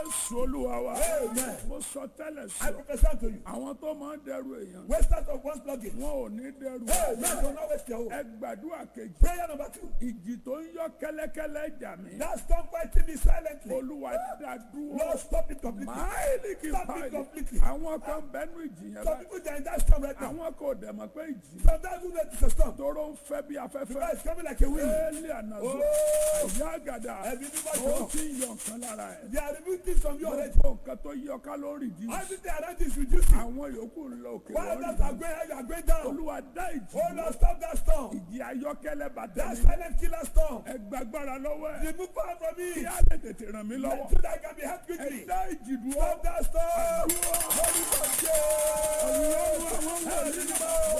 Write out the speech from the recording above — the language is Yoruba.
Jésù Olúwa wa. Amen. Mo sọ tẹ́lẹ̀ I sí ọ. prophesy to you. Àwọn tó máa ń dẹrù èèyàn. Wasters of one's luggage. Wọn ò ní dẹrù. Hey, man, do not waste your hope. Ẹ gbàdúrà kejì. Prayer number two. Ìjì tó ń yọ kẹ́lẹ́kẹ́lẹ́ jà mí. Now stop fighting me silently. Olúwa dá dúró. Lord, stop it completely. Máìlì kì í Stop it báyìí. completely. Àwọn kan bẹnu ìjì yẹn Some báyìí. people they are in that storm right now. Àwọn kò dẹ̀ mọ̀ pé ìjì. Sometimes we it's a storm. Tóró ń fẹ́ bí The afẹ́fẹ́. guy is coming like a wind. Éèlì ànàzó. Oh. Àyà àgàdà. Ẹbí bíbá Ó jọ. ti ń yọ nǹkan lára ẹ̀. They are removing things from you already. Gbogbo nǹkan tó yọ kálórì dì. Everything around you is reducing. Àwọn yòókù ń lọ òkè While lórí. others are going high, you are going down. Olúwa dá ìjì. Oh Lord, stop that storm. Ìjì ayọ́kẹ́lẹ́ bàtà That mi. silent killer storm. Ẹ gbàgbára lọ́wọ́ ẹ̀. Remove power from me. Kí á lè tètè ràn mí lọ́wọ́. So that I can be helped Ẹ quickly. dá ìjì dúró. Stop that storm. Dúró. Holy God, Ọlọ́run àwọn yeah. wọ̀nyí.